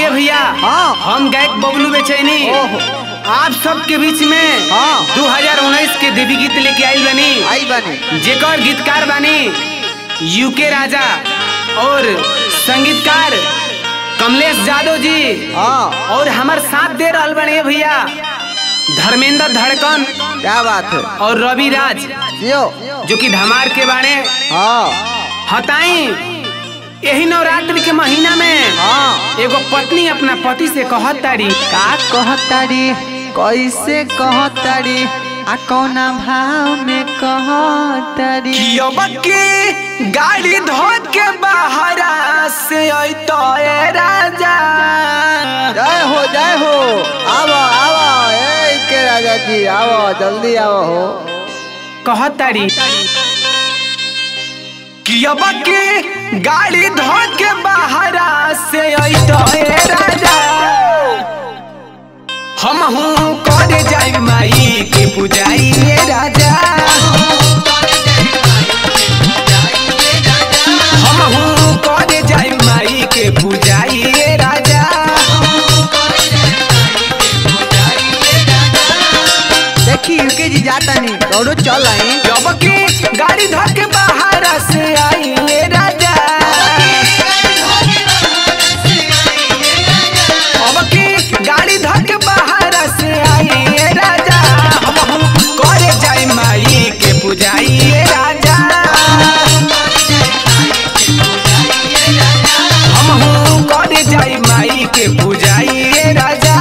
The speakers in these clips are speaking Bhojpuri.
भैया हाँ। हम गायक बबलू बेचैनी ओहो। आप सबके बीच में हाँ। 2019 के देवी गीत लेके आइल बनी आई बने जेकर गीतकार बानी यूके राजा और संगीतकार कमलेश यादव जी हाँ और हमार साथ दे रहल बने भैया धर्मेंद्र धड़कन क्या बात है और रवि राज जियो जो कि धमार के बाणे हाँ हताई यही नवरात्रि के महीना में हाँ एगो पत्नी अपना पति से कहत तारी का कहतारी कैसे कहतारी आ कौना भाव में कहतारी कि अब के गाड़ी धो के बाहरा से अइतो ए राजा जय हो जय हो आवो आवो ए के राजा जी आवो जल्दी आवो हो कहत तारी कि अब के गाड़ी धो के बाहरा से अइतो ए राजा हम हूँ करे जाई माई के पुजाई ए राजा हम हूँ करे जाई माई के पुजाई ए राजा देखी यूके जी जाता नहीं दौड़ो चल आई जब की गाड़ी धर के बाहर से आई ए राजा अब की गाड़ी धर के बाहर से आई ए राजा हम हूँ करे जाई माई के पुजाई ए राजा हम हूँ करे जाई माई के पुजाई ए राजा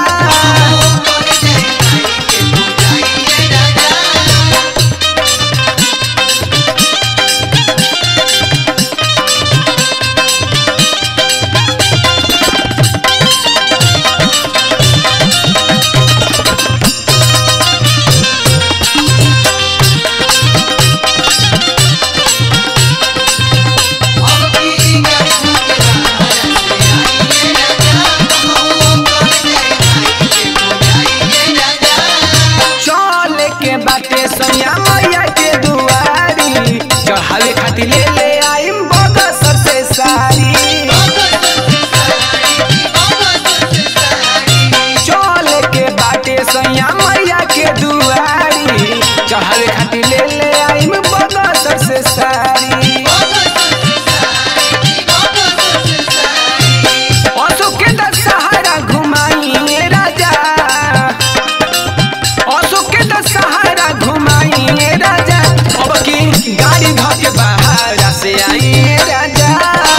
चल के बाटे सोनिया मैया के दुआरी चढ़ावे खातिर ले ले आइम बगसर से साड़ी चल के बाटे सोनिया मैया के दुआरी चढ़ावे खातिर ले ले आइम बगसर से साड़ी अशोक के दशहरा घुमाई राजा अशोक के दशहरा घुमाई राजा अब की गाड़ी धो के बाहर से आई राजा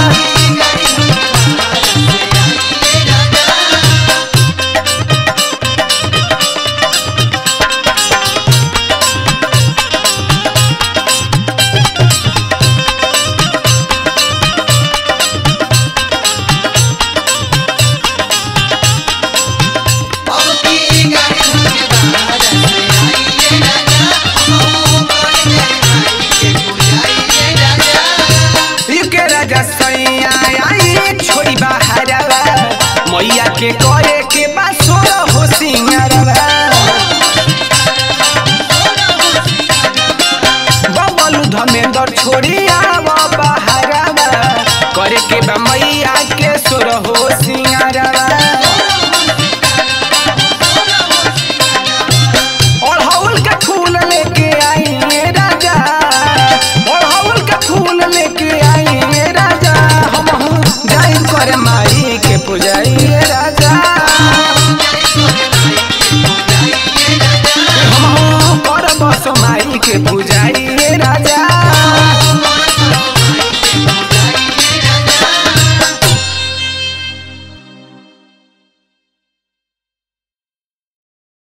के राजा सैया आई छोड़ी बाहरवा मैया के करे के बा सोर हो सिंगारवा बबलू धमेंद्र छोड़ी आवा बाहरवा करे के बा मैया के सोर हो सिंगारवा अड़हुल के फूल लेके आई ए राजा अड़हुल के फूल लेके आई ए राजा हम हूँ जाई करे माई के पुजाई ए राजा हम हूँ कर बस माई के पूजा